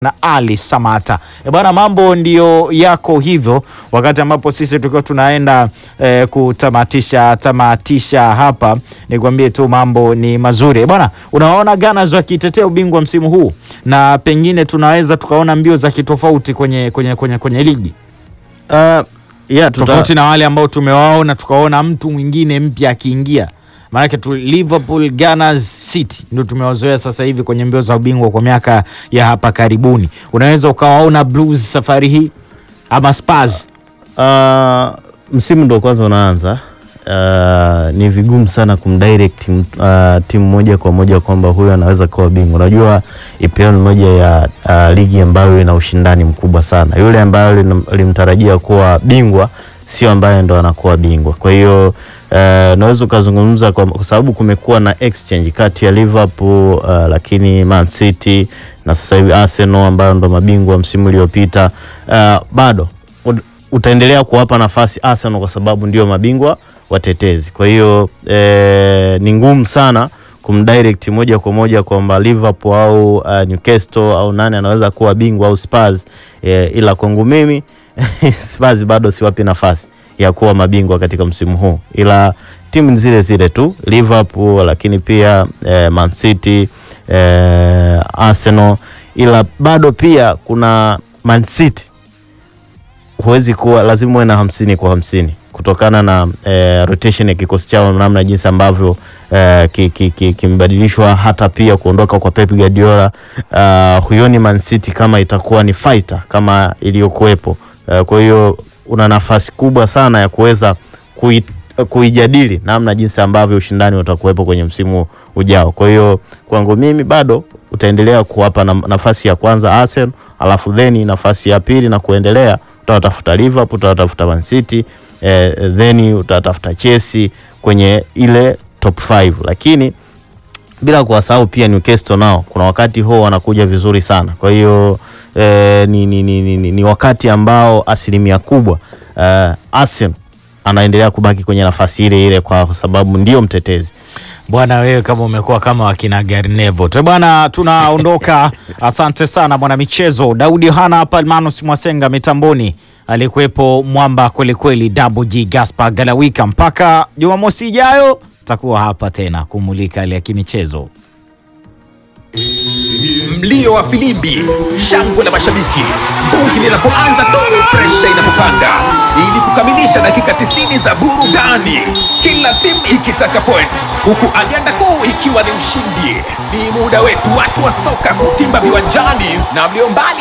na Ali Samata. E bwana, mambo ndiyo yako hivyo, wakati ambapo sisi tukiwa tunaenda e, kutamatisha tamatisha hapa, nikwambie tu mambo ni mazuri. E bwana, unaona Gunners wakitetea ubingwa msimu huu na pengine tunaweza tukaona mbio za kitofauti kwenye, kwenye, kwenye, kwenye ligi Uh, yeah, tuta, tofauti na wale ambao tumewaona tukaona mtu mwingine mpya akiingia maanake tu Liverpool, Gunners, City ndio tumewazoea sasa hivi kwenye mbio za ubingwa kwa miaka ya hapa karibuni. Unaweza ukawaona Blues safari hii ama Spurs. uh, msimu ndo kwanza unaanza. Uh, ni vigumu sana kumdirect uh, timu moja kwa moja kwamba huyu anaweza kuwa bingwa. Unajua EPL ni moja ya uh, ligi ambayo ina ushindani mkubwa sana. Yule ambaye limtarajia kuwa bingwa sio ambaye ndo anakuwa bingwa. Kwa hiyo uh, naweza ukazungumza kwa, kwa sababu kumekuwa na exchange kati ya Liverpool uh, lakini Man City na sasa hivi Arsenal ambayo ndo mabingwa msimu uliopita uh, bado utaendelea kuwapa nafasi Arsenal kwa sababu ndio mabingwa watetezi. Kwa hiyo eh, ni ngumu sana kumdirect moja kwa moja kwamba Liverpool au uh, Newcastle au nani anaweza kuwa bingwa au Spurs eh, ila kwangu mimi Spurs bado siwapi nafasi ya kuwa mabingwa katika msimu huu, ila timu zile zile tu Liverpool, lakini pia eh, Man City eh, Arsenal, ila bado pia kuna Man City huwezi kuwa lazima uwe na hamsini kwa hamsini kutokana na eh, rotation ya kikosi chao, namna jinsi ambavyo eh, kimebadilishwa ki, ki, hata pia kuondoka kwa Pep Guardiola. Uh, huyoni Man City kama itakuwa ni fighter kama iliyokuwepo. Uh, kwa hiyo una nafasi kubwa sana ya kuweza kui, kuijadili namna jinsi ambavyo ushindani utakuwepo kwenye msimu ujao. Kwa hiyo kwangu mimi bado utaendelea kuwapa na, nafasi ya kwanza Arsenal, alafu then nafasi ya pili na kuendelea utawatafuta Liverpool, utawatafuta Man City eh, then utatafuta Chelsea kwenye ile top 5, lakini bila kuwasahau pia Newcastle nao kuna wakati huo wanakuja vizuri sana. Kwa hiyo eh, ni, ni, ni, ni, ni wakati ambao asilimia kubwa eh, Arsenal anaendelea kubaki kwenye nafasi ile ile kwa sababu ndio mtetezi. Bwana wewe kama umekuwa kama wakina Garnevo tu bwana, tunaondoka. Asante sana bwana michezo. Daudi Yohana Palmanos Mwasenga mitamboni alikuwepo mwamba kwelikweli, Double G Gaspar Galawika. Mpaka Jumamosi ijayo takuwa hapa tena kumulika ile ya kimichezo. Mlio wa filimbi, shangwe la mashabiki, bungi linapoanza tu, presha inapopanda, ili kukamilisha dakika 90 za burudani, kila timu ikitaka points, huku ajenda kuu ikiwa ni ushindi. Ni muda wetu watu wa soka kutimba viwanjani na mlio mbali